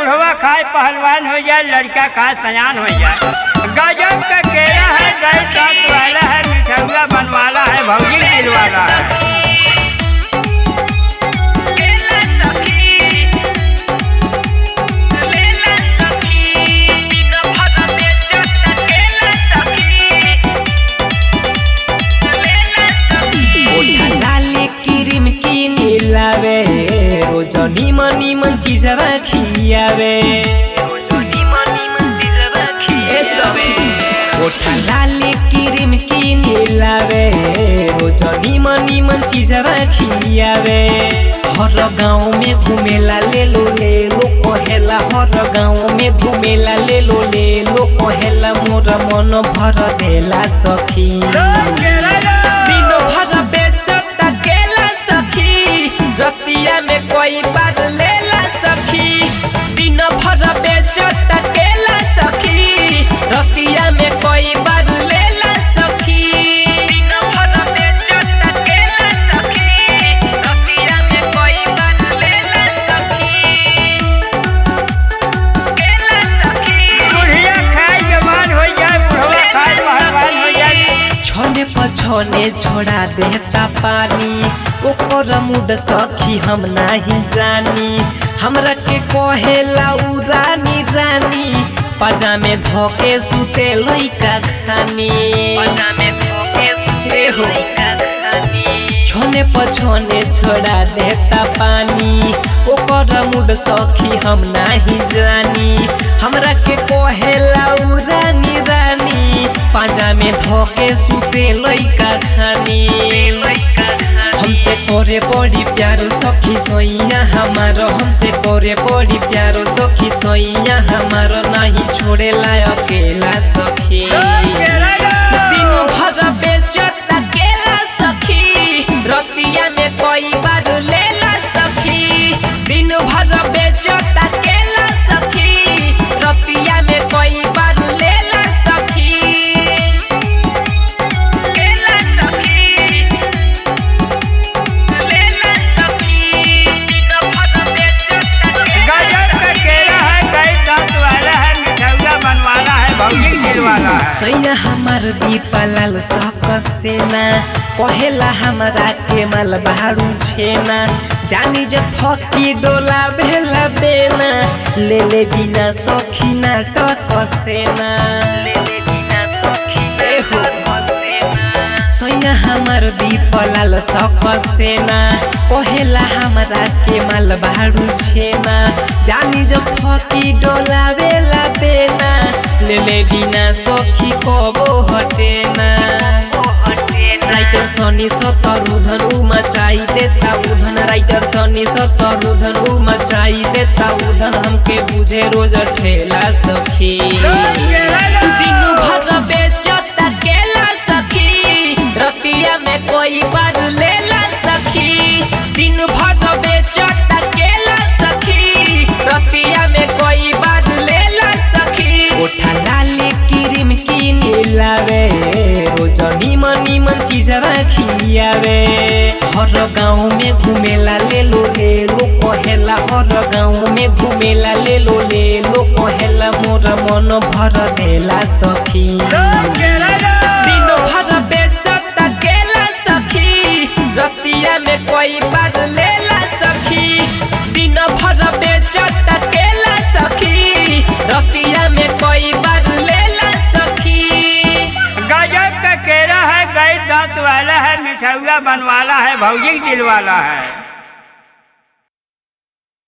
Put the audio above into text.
बुढ़वा खाए पहलवान हो जाए लड़का खाए सयान हो जाए गजब का केरा है गए दांत वाला है मिठौआ बनवाला है भौजी दिल वाला है लाले क्रीम की नीलावे रोजनी मनी मन चीजवा खियावे ओठा लाले क्रीम की नीलावे रोजनी मनी मन चीजवा खियावे हर गाँव में घूमेला ले लो ले लो कहेला हर गाँव में घूमेला ले लो ले लो कहेला मोर मन भर देला सखी दिनो भर बेचत केला सखी रतिया में कोई बार लेला सखी दिनो भर बेचत केला सखी रतिया में कोई बार लेला सखी दिनो भर बेचत केला सखी रतिया में कोई बार लेला सखी केला सखी बुढ़िया खाए जवान हो जाए बुढ़वा खाए पहलवान हो जाए छोने पछोने छोड़ा देता पानी ओकर मुड सखी हम नहीं जानी हमरा के कहेला उ रानी रानी पजामे धोके सुते लइका खानी पजामे धोके सुते हो छोने पछोने छोड़ा देता पानी ओकर मुड सखी हम नहीं जानी हमरा के कहेला उ रानी रानी पाजा में धोके सुते लइका खानी हमसे करे बड़ी प्यारो सखी सोइया हमारो हमसे करे बड़ी प्यारो सखी सोइया हमारो नहीं छोड़ेला अकेला सखी दिनो भर बेचत केला सखी रतिया में कई बार लेला सखी दिन भर बेचत केला सखी रतिया में कई बार लेला सखी केला सखी लेला सखी दिन भर बेचत गजब का केरा है गए दांत वाला है मिठौआ बनवाला है भौजी दिल वाला है सैया हमार दीपालाल सकसेना कहेला हमरा के माल बहारू छेना जानी जब फकी डोला भेला बेना ले ले बिना सखी ना टकसेना ले ले बिना सखी हो सैया हमर दीपलाल सकसेना कहेला हमरा के माल बहारू छेना जानी जब फकी डोला बेला बेना ले ले बिना सखी कबो हटेना राइटर सनी सतरु धनु मचाई देता उधन राइटर सनी सतरु धनु मचाई देता उधन हमके बुझे रोज ठेला सखी दिनु भर बेचत केला सखी रतिया में कोई बार लेला सखी दिन भर बेचत केला सखी रतिया में कोई बार लेला सखी ओठा लाले क्रीम की नीलावे रोजनी मनी मन चीजवा खियावे हर गाँव में घूमेला ले लो ले लो कहेला हर गाँव में घूमेला ले लो ले लो कहेला मोर मन भर देला सखी दिनो भर बेचत केला सखी रतिया में कोई बार लेला सखी दिन भर बेचत केला सखी रतिया में कोई बार लेला सखी गजब का केरा है गए दांत वाला है मिठौआ बनवाला है भौजी दिल वाला है